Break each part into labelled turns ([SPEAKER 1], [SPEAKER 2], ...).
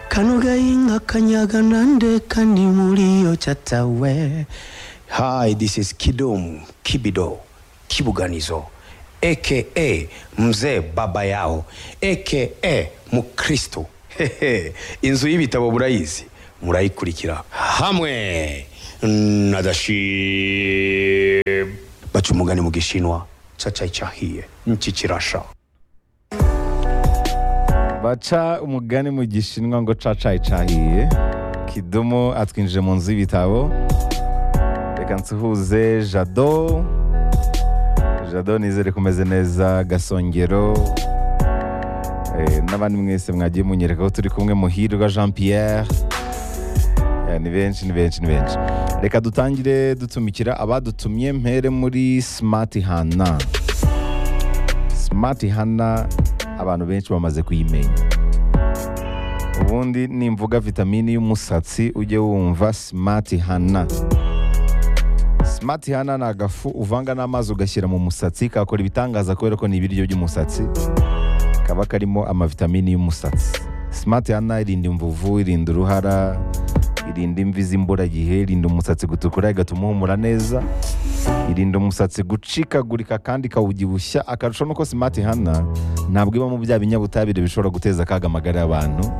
[SPEAKER 1] Kanugayinga Kanyaganande Kanimuriyo Chatawe. Hi, this is Kidum Kibido Kibuganizo aka Mzee Baba Yao aka Mukristo. Hehe, Inzu y'ibitabo burayizi murayikurikira hamwe na Dashib. Baca umugani mu gishinwa cacai cahiye niki kirasha.
[SPEAKER 2] baca umugani mu gishinwa ngo cacayi cahiye kidumu atwinjije mu nzu y'ibitabo reka nsuhuze jado jado nizere ko umeze neza gasongero eh, n'abandi mwese mwagiye munyereka ko turi kumwe muhirwa jean pierre Eh, ni benshi ni benshi ni benshi reka dutangire dutumikira abadutumye mpere muri smart hana smart hana abantu benshi bamaze kuyimenya ubundi nimvuga vitamini y'umusatsi ujye wumva smart hana smart hana ni agafu uvanga n'amazi ugashyira mu musatsi kakora ibitangaza kubera ko ni ibiryo by'umusatsi kaba karimo amavitamini y'umusatsi smart hana irinda imvuvu irinda uruhara irinda imvi z'imburagihe irinda umusatsi gutukura igatuma uhumura neza irinda umusatsi gucikagurika kandi ikawubyibushya akarusho nuko smart hana ntabwo ibamo bya binyabutabire bishobora guteza akaga amagara y'abantu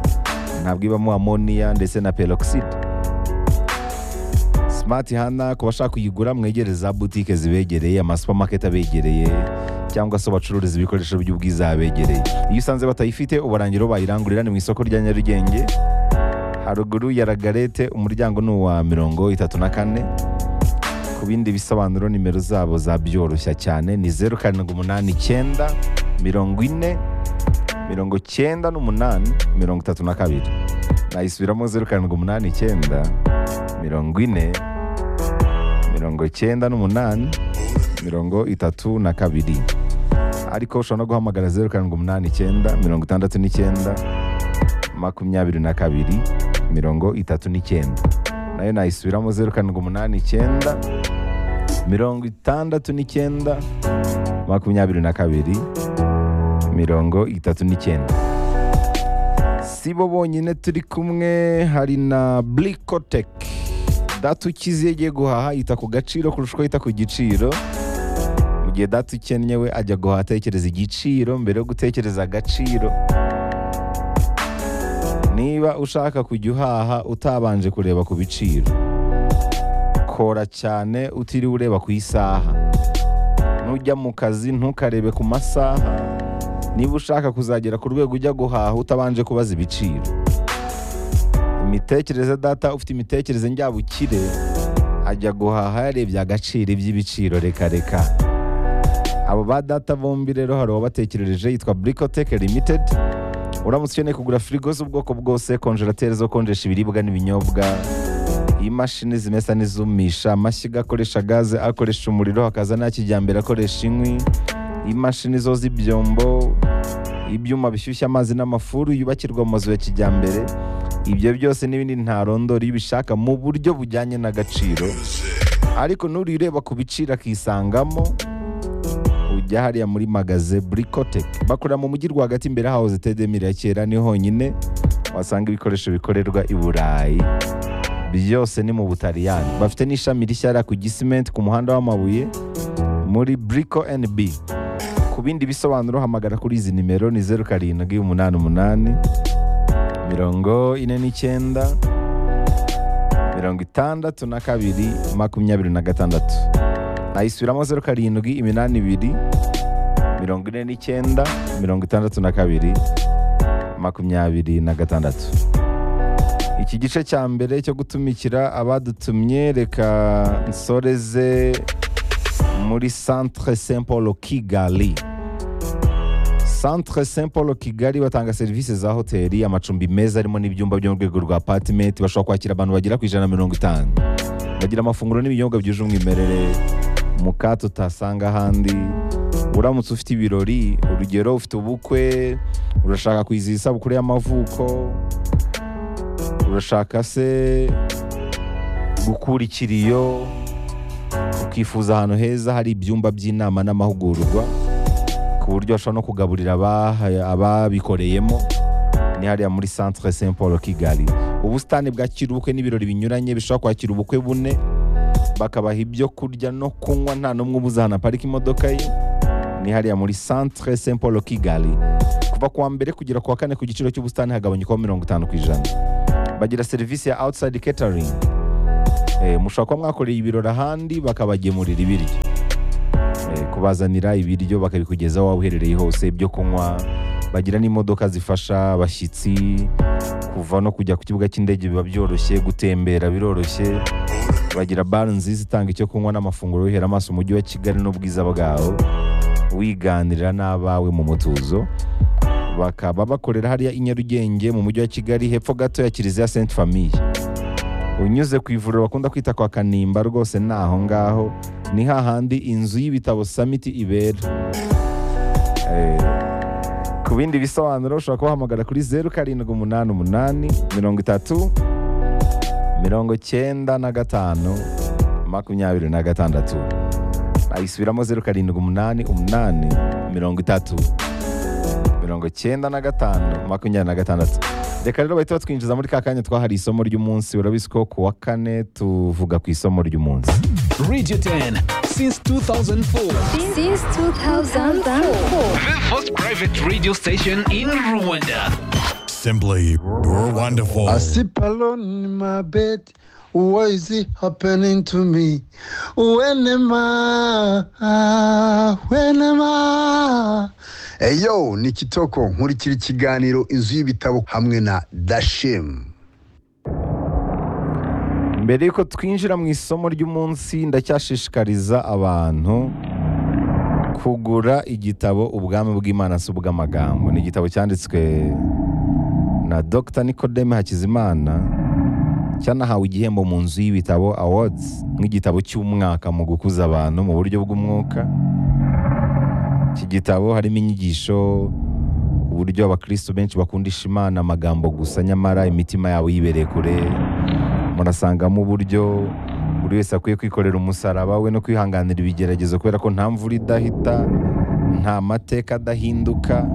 [SPEAKER 2] ntabwo ibamo amoniya ndetse na peroxide smart hana ku bashaka kuyigura mwegere za butike zibegereye amasupamaketi abegereye cyangwa se bacururiza ibikoresho by'ubwiza abegereye iyo usanze batayifite ubarangira bayirangurira ni mu isoko rya nyarugenge haruguru ya ragarete umuryango ni uwa mirongo itatu na kane ku bindi bisobanuro nimero zabo zabyoroshya cyane ni zeru karindwi umunani icyenda mirongo ine mirongo cyenda n'umunani mirongo itatu na kabiri nayisubiramo zeru karindwi umunani icyenda mirongo ine mirongo cyenda n'umunani mirongo itatu na kabiri ariko ushobora no guhamagara zeru karindwi umunani icyenda mirongo itandatu n'icyenda makumyabiri na kabiri mirongo itatu n'icyenda nayo nayisubiramo zeru karindwi umunani icyenda mirongo itandatu n'icyenda makumyabiri na kabiri mirongo itatu n'icyenda si bo bonyine turi kumwe hari na Blicotek data ukize iyo agiye guhaha yita ku gaciro kurusha uko yita ku giciro mu gihe data ukennye we ajya guhaha atekereza igiciro mbere yo gutekereza agaciro niba ushaka kujya uhaha utabanje kureba ku biciro kora cyane utiriwe ureba ku isaha nujya mu kazi ntukarebe ku masaha niba ushaka kuzagera ku rwego ujya guhaha utabanje kubaza ibiciro imitekerereze data ufite imitekerereze njyabukire ajya guhaha yarebye agaciro iby'ibiciro reka reka abo ba data bombi rero hari uwabatekerereje yitwa burikoteke limitedi uramutse ukeneye kugura firigo z'ubwoko bwose konjerateri zo konjesha ibiribwa n'ibinyobwa imashini zimesa n'izumisha amashyiga akoresha gaze akoresha umuriro hakaza n'aya kijyambere akoresha inkwi imashini zo z'ibyombo ibyuma bishyushya amazi n'amafuru yubakirwa mu mazu ya kijyambere ibyo byose n'ibindi ntarondora iyo ubishaka mu buryo bujyanye n'agaciro ariko nurireba ku biciro akisangamo ujya hariya muri magaze burikotec bakorera mu mujyi rwagati imbere hahoze tedemire ya kera ni honyine wasanga ibikoresho bikorerwa i burayi byose ni mu butaliyani bafite n'ishami rishya hariya ku gisimenti ku muhanda w'amabuye muri buriko nb ku bindi bisobanuro hamagara kuri izi nimero ni zeru karindwi umunani umunani mirongo ine n'icyenda mirongo itandatu na kabiri makumyabiri na gatandatu nayisubiramo zeru karindwi iminani ibiri mirongo ine n'icyenda mirongo itandatu na kabiri makumyabiri na gatandatu iki gice cya mbere cyo gutumikira abadutumye reka nsoreze muri centre saint paul kigali centre saint paul kigali batanga serivisi za hoteli amacumbi meza arimo n'ibyumba byo mu rwego rwa patimenti bashobora kwakira abantu bagera ku ijana na mirongo itanu bagira amafunguro n'ibinyobwa byuje umwimerere mukato utasanga ahandi uramutse ufite ibirori urugero ufite ubukwe urashaka kwizihiza isabukuru y'amavuko urashaka se gukura ikiriyo ukifuza ahantu heza hari ibyumba by'inama n'amahugurwa ku buryo bashobora no kugaburira abaha- ababikoreyemo ni hariya muri centre saint paul kigali ubusitani bwakira ubukwe n'ibirori binyuranye bishobora kwakira ubukwe bune bakabaha ibyo kurya no kunywa nta n'umwe ubuze ahantu aparika imodoka ye ni hariya muri centre saint paul kigali kuva kuwa mbere kugera kuwa kane ku giciro cy'ubusitani hagabanyukaho mirongo itanu ku ijana bagira serivisi ya outside catering Eh, mushobora kuba mwakoreye ibirori ahandi bakabagemurira ibiryo Eh, kubazanira ibiryo bakabikugezaho waba uherereye hose ibyo kunywa bagira n'imodoka zifasha abashyitsi kuva no kujya ku kibuga cy'indege biba byoroshye gutembera biroroshye bagira bare nziza itanga icyo kunywa n'amafunguro wihera amaso umujyi wa kigali n'ubwiza bwawo wiganirira n'abawe mu mutuzo bakaba bakorera hariya i nyarugenge mu mujyi wa kigali hepfo gato ya kiliziya saint famille unyuze ku ivuriro bakunda kwita kwa kanimba rwose ni aho ngaho ni hahandi inzu y'ibitabo samiti ibera Eh, ku bindi bisobanuro ushobora kubahamagara kuri zeru karindwi umunani umunani mirongo itatu mirongo cyenda na gatanu makumyabiri na gatandatu ayisubiramo zeru karindwi umunani umunani mirongo itatu mirongo cyenda na gatanu makumyabiri na gatandatu reka rero bahita batwinjiza muri ka kanya twahariye isomo ry'umunsi urabizi ko ku wa kane tuvuga ku isomo ry'umunsi
[SPEAKER 3] Radio 10 since 2004.
[SPEAKER 4] since 2004.
[SPEAKER 3] The first private radio station in Rwanda.
[SPEAKER 5] Simply wonderful.
[SPEAKER 6] I sleep alone in my bed. What is it happening to me? When am I? When am I? Eyo, ni Kitoko nkurikira ikiganiro inzu y'ibitabo hamwe na Dashim.
[SPEAKER 2] mbere y'uko twinjira mu isomo ry'umunsi ndacyashishikariza abantu kugura igitabo ubwami bw'imana si ubw'amagambo ni igitabo cyanditswe na dr nicodeme hakizimana cyanahawe igihembo mu nzu y'ibitabo awards nk'igitabo cy'umwaka mu gukuza abantu mu buryo bw'umwuka iki gitabo harimo inyigisho uburyo abakristo benshi bakundisha imana amagambo gusa nyamara imitima yabo yibereye kure murasangamo uburyo buri wese akwiye kwikorera umusaraba we no kwihanganira ibigeragezo kubera ko nta mvura idahita nta mateka adahinduka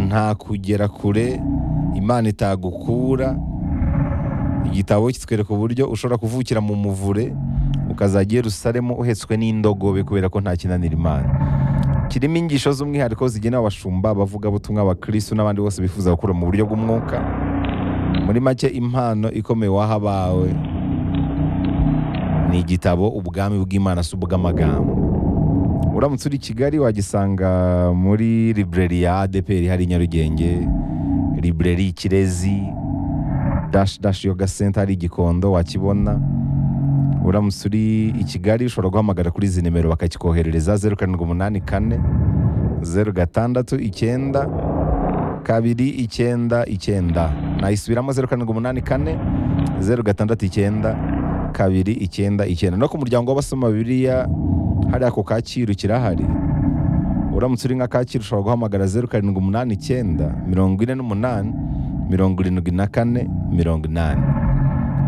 [SPEAKER 2] nta kugera kure imana itagukura igitabo kitwereka uburyo ushobora kuvukira mu muvure ukazajya i yerusalemu uhetswe n'indogobe kubera ko nta kinanira imana kirimo ingisho z'umwihariko zigenewe abashumba abavugabutumwa abakirisitu n'abandi bose bifuza gukura mu buryo bw'umwuka muri make impano ikomeye waha abawe ni igitabo ubwami bw'imana si ubw'amagambo uramutse uri i kigali wagisanga muri library ya adepr hari i nyarugenge library ikirezi dash dash yoga center hari i gikondo wakibona uramutse uri i kigali ushobora guhamagara kuri izi nimero bakakikoherereza zeru karindwi umunani kane zeru gatandatu icyenda kabiri icyenda icyenda nayisubiramo zeru karindwi umunani kane zeru gatandatu icyenda kabiri icyenda icyenda no ku muryango w'abasoma bibiliya hariya ku kacyiru kirahari uramutse uri nka kacyiru ushobora guhamagara zeru karindwi umunani icyenda mirongo ine n'umunani mirongo irindwi na kane mirongo inani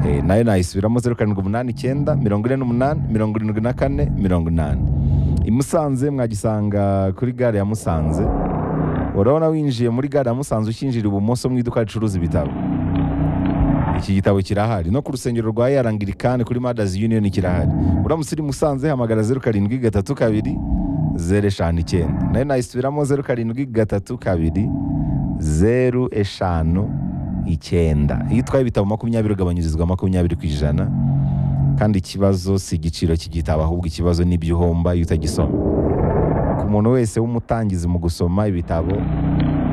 [SPEAKER 2] Eh, nayo nayisubiramo zeru karindwi umunani icyenda mirongo ine n'umunani mirongo irindwi na kane mirongo inani i Musanze mwagisanga kuri gare ya Musanze urabona winjiye muri gare ya musanze ukinjira ibumoso mu iduka ricuruza ibitabo iki gitabo kirahari no ku rusengero rwa yarangirikani kuri madazi yuniyoni kirahari uramutse uri musanze hamagara zeru karindwi gatatu kabiri zeru eshanu icyenda nayo nayisubiramo zeru karindwi gatatu kabiri zeru eshanu icyenda iyo utwaye ibitabo makumyabiri ugabanyirizwa makumyabiri ku ijana kandi ikibazo si igiciro cy'igitabo ahubwo ikibazo n'ibyo uhomba iyo utagisoma ku muntu wese w'umutangizi mu gusoma ibitabo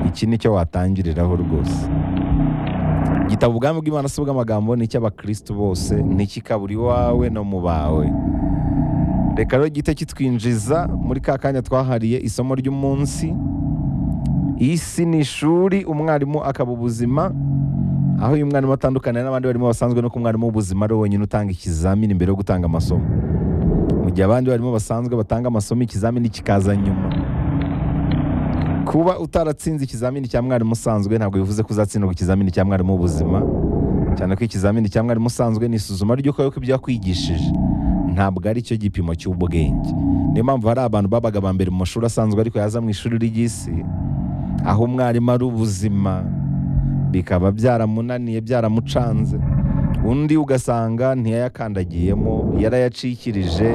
[SPEAKER 2] iki ni cyo watangiriraho rwose igitabo ubwami bw'imana si ubw'amagambo ni icy'abakristo bose ntikikabura iwawe no mu bawe reka rero gihite kitwinjiza muri ka kanya twahariye isomo ry'umunsi isi ni ishuri umwarimu akaba ubuzima aho uyu mwarimu atandukana n'abandi barimo basanzwe no ku mwarimu w'ubuzima ari we wenyine utanga ikizamini mbere yo gutanga amasomo mu gihe abandi barimo basanzwe batanga amasomo ikizamini kikaza nyuma kuba utaratsinze ikizamini cya mwarimu usanzwe ntabwo bivuze ko uzatsindwa ikizamini cya mwarimu w'ubuzima cyane ko ikizamini cya mwarimu usanzwe ni isuzuma ry'uko yuko ibyo yakwigishije ntabwo ari cyo gipimo cy'ubwenge niyo mpamvu hari abantu babaga ba mbere mu mashuri asanzwe ariko yaza mu ishuri ry'isi aho umwarimu ari ubuzima bikaba byaramunaniye byaramucanze undi ugasanga ntiyayakandagiyemo yarayacikirije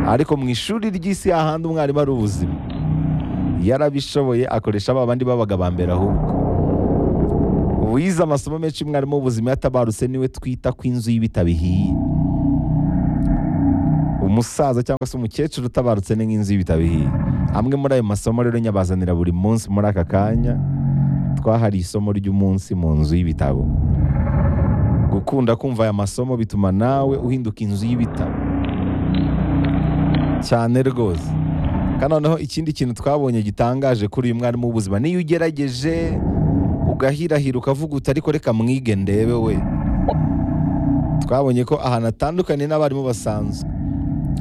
[SPEAKER 2] ariko mu ishuri ry'isi hahandi umwarimu ari ubuzima yarabishoboye akoresha ba bandi babaga ba mbere ahubwo wize amasomo menshi umwarimu w'ubuzima yatabarutse niwe twita ko inzu y'ibitabihiye umusaza cyangwa se umukecuru utabarutse ni nk'inzu y'ibitabihiye amwe muri ayo masomo rero nyabazanira buri munsi muri aka kanya twahari isomo ry'umunsi mu nzu y'ibitabo gukunda kumva aya masomo bituma nawe uhinduka inzu y'ibitabo cyane rwose kandi noneho ikindi kintu twabonye gitangaje kuri uyu mwarimu w'ubuzima niyo ugerageje ugahirahira ukavuga uti ariko reka mwige ndebe we twabonye ko ahantu atandukanye n'abarimu basanzwe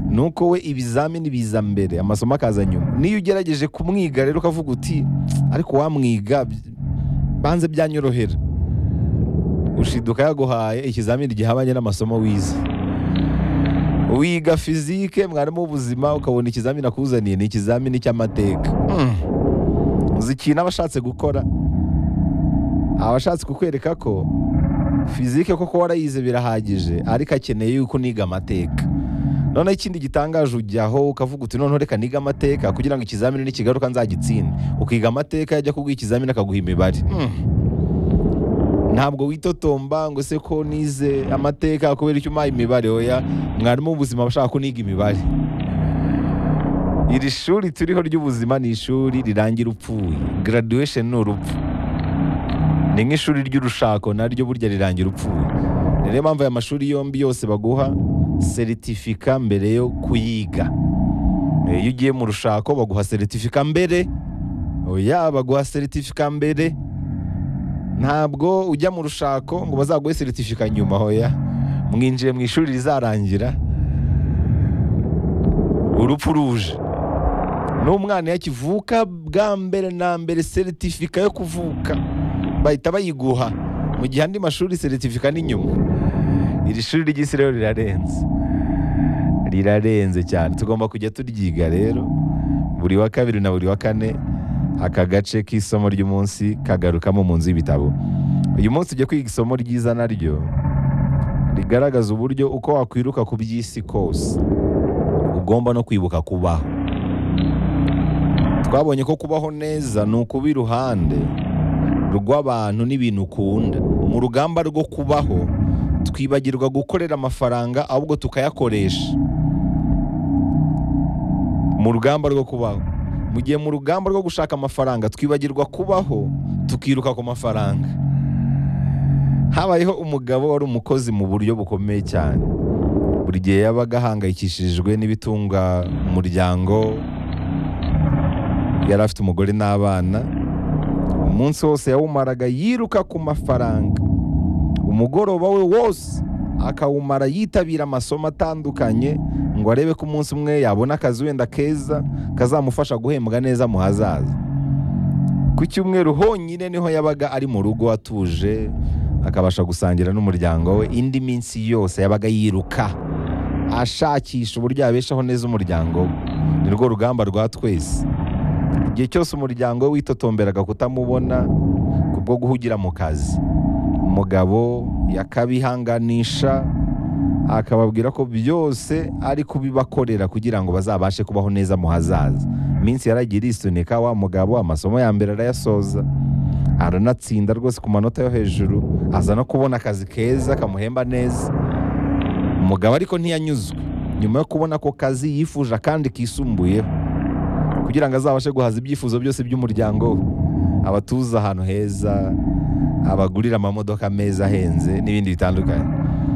[SPEAKER 2] ni uko we ibizamini biza mbere amasomo akaza nyuma niyo ugerageje kumwiga rero ukavuga uti ariko wamwiga by- banze byanyorohera ushiduka yaguhaye ikizamini gihabanye n'amasomo wize wiga fizike mwarimu w'ubuzima ukabona ikizamini akuzaniye ni ikizamini cy'amateka Mm. uzi ikintu aba ashatse gukora aba ashatse kukwereka ko fizike koko warayize birahagije ariko akeneye yuko uniga amateka noneho ikindi gitangaje ujyaho ukavuga uti noneho reka niga amateka kugira ngo ikizamini nikigaruka nzagitsinde ukiga amateka yajya kuguha ikizamini akaguha imibare Hmm. ntabwo witotomba ngo se ko nize amateka kubera icyo umpaye imibare oya mwarimu w'ubuzima aba ashaka ko uniga imibare iri shuri turiho ry'ubuzima ni ishuri rirangira upfuye graduation ni urupfu ni nk'ishuri ry'urushako naryo burya rirangira upfuye ni rero mpamvu aya mashuri yombi yose baguha seritifika mbere yo kuyiga Eh, iyo ugiye mu rushako baguha seritifika mbere oya baguha seritifika mbere ntabwo ujya mu rushako ngo bazaguhe seritifika nyuma hoya mwinjiye mu ishuri rizarangira urupfu ruje n'umwana iyo akivuka bwa mbere na mbere seritifika yo kuvuka bahita bayiguha mu gihe andi mashuri seritifika ni nyuma iri shuri ry'isi rero rirarenze rirarenze cyane tugomba kujya turyiga rero buri wa kabiri na buri wa kane aka gace k'isomo ry'umunsi kagarukamo mu nzu y'ibitabo uyu munsi ujya kwiga isomo ryiza naryo rigaragaza uburyo uko wakwiruka ku by'isi kose ugomba no kwibuka kubaho twabonye ko kubaho neza ni ukuba iruhande rw'abantu n'ibintu ukunda mu rugamba rwo kubaho twibagirwa gukorera amafaranga ahubwo tukayakoresha mu rugamba rwo kubaho mu gihe mu rugamba rwo gushaka amafaranga twibagirwa kubaho tukiruka ku mafaranga habayeho umugabo wari umukozi mu buryo bukomeye cyane buri gihe yabaga ahangayikishijwe n'ibitunga umuryango yari afite umugore n'abana umunsi wose yawumaraga yiruka ku mafaranga umugoroba we wose akawumara yitabira amasomo atandukanye ngo arebe ko umunsi umwe yabona akazi wenda keza kazamufasha guhembwa neza mu hazaza ku cyumweru honyine niho yabaga ari mu rugo atuje akabasha gusangira n'umuryango we indi minsi yose yabaga yiruka ashakisha uburyo yabeshaho neza umuryango we ni rwo rugamba rwa twese igihe cyose umuryango we witotomberaga kutamubona kubwo guhugira mu kazi umugabo yakabihanganisha akababwira ko byose ari kubibakorera kugira ngo bazabashe kubaho neza mu hazaza iminsi yaragiye irisunika wa mugabo amasomo ya mbere arayasoza aranatsinda rwose ku manota yo hejuru aza no kubona akazi keza kamuhemba neza umugabo ariko ntiyanyuzwe nyuma yo kubona ako kazi yifuje akandi kisumbuyeho kugira ngo azabashe guhaza ibyifuzo byose by'umuryango we abatuze ahantu heza abagurira amamodoka meza ahenze n'ibindi bitandukanye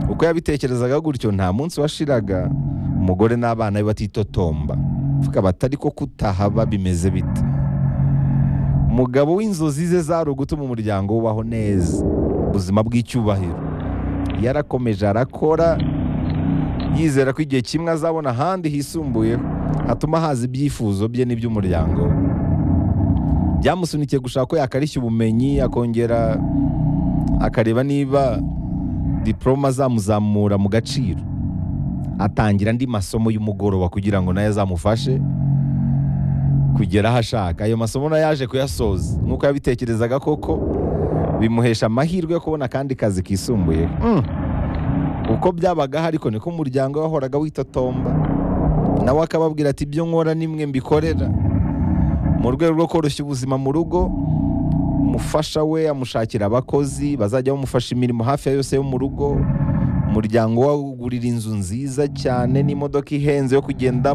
[SPEAKER 2] uko yabitekerezaga gutyo nta munsi washiraga umugore n'abana be batitotomba tukaba atari ko kutahaba bimeze bite umugabo w'inzozi ze zari ugutuma umuryango wubaho neza ubuzima bw'icyubahiro yarakomeje arakora yizera ko igihe kimwe azabona ahandi hisumbuyeho hatuma haza ibyifuzo bye n'iby'umuryango we byamusunikiye gushaka ko yakarishya ubumenyi akongera akareba niba diporoma azamuzamura mu gaciro atangira andi masomo y'umugoroba kugira ngo nayo azamufashe kugera aho ashaka ayo masomo nayo yaje kuyasoza nk'uko yabitekerezaga koko bimuhesha amahirwe yo kubona akandi kazi kisumbuye Mm. uko byabagaho ariko niko umuryango we wahoraga witotomba nawe akababwira ati ibyo nkora nimwe mbikorera mu rwego rwo koroshya ubuzima mu rugo umufasha we amushakira abakozi bazajya bamufasha imirimo hafi ya yose yo mu rugo umuryango we awugurira inzu nziza cyane n'imodoka ihenze yo kugendamo